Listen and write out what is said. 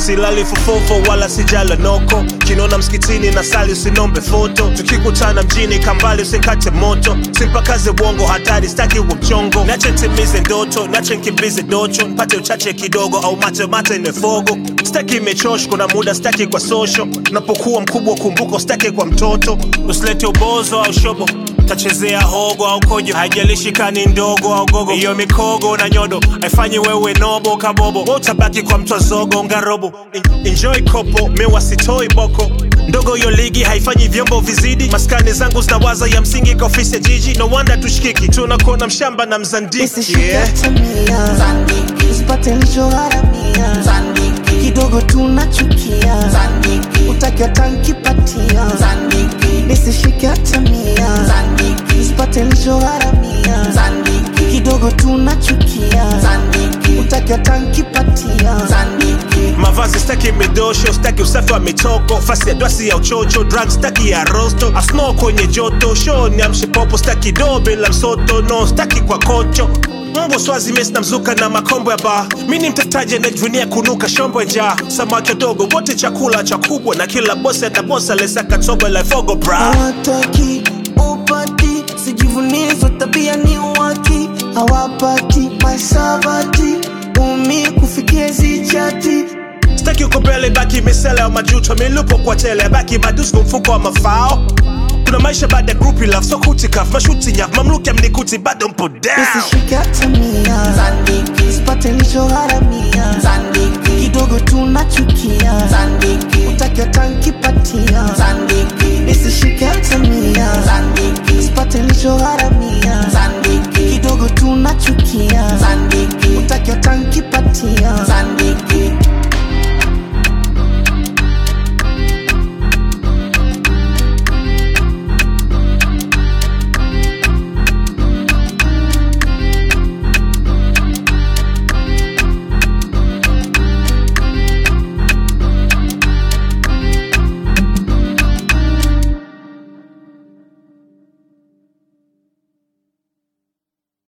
silali fofofo wala sijala noko kinona msikitini na sali usinombe foto tukikutana mjini kambali usikate moto simpakaze bongo hatari staki wa mchongo nache ntimize ndoto nache nkimbize docho mpate uchache kidogo au mate mate nefogo staki imechosh kuna muda staki kwa social unapokuwa mkubwa kumbuka staki kwa mtoto usilete ubozo au shobo tachezea hogo au kojo haijalishi kani ndogo au gogo hiyo mikogo na nyodo haifanyi wewe nobo kabobo Wewe utabaki kwa mtwa zogo ngarobo En- enjoy kopo mewa sitoi boko ndogo hiyo ligi haifanyi vyombo vizidi maskani zangu zinawaza ya msingi kwa ofisi ya jiji no wonder tushikiki tunakuona mshamba na mzandiki Nisishike yeah. hata mia Zandiki, usipate nilichogharamia Zandiki, kidogo tunachukia Zandiki, utaki hata nkipatia Zandiki, nisishike hata mia Zandiki, usipate nilichogharamia Zandiki, kidogo tunachukia Zandiki, utaki hata nkipatia Zandiki. mavazi staki midosho staki usafi wa mitoko fasi ya dwasi ya uchocho drug staki ya rosto asno kwenye joto show ni amshipopo staki do bila msoto no staki kwa kocho mbwa swazi mesi na mzuka na makombo ya baa mi ni mtetaji anajivunia kunuka shombo ya njaa samaki wadogo wote chakula cha kubwa na kila bosi atabosa lesaka tobo la fogo bra hawataki upati sijivunizo tabia ni waki hawapati masabati umi kufikia zichati staki uko mbele baki misele ya majuto milupo kwa tele baki madusko mfuko wa mafao kuna maisha baada ya group love so kutikaf mashuti nyaf mamluki amnikuti bado mpo down nisishike hata mia Zandiki, sipate nilichogharamia Zandiki, kidogo tunachukia Zandiki, utaki hata nkipatia Zandiki, nisishike hata mia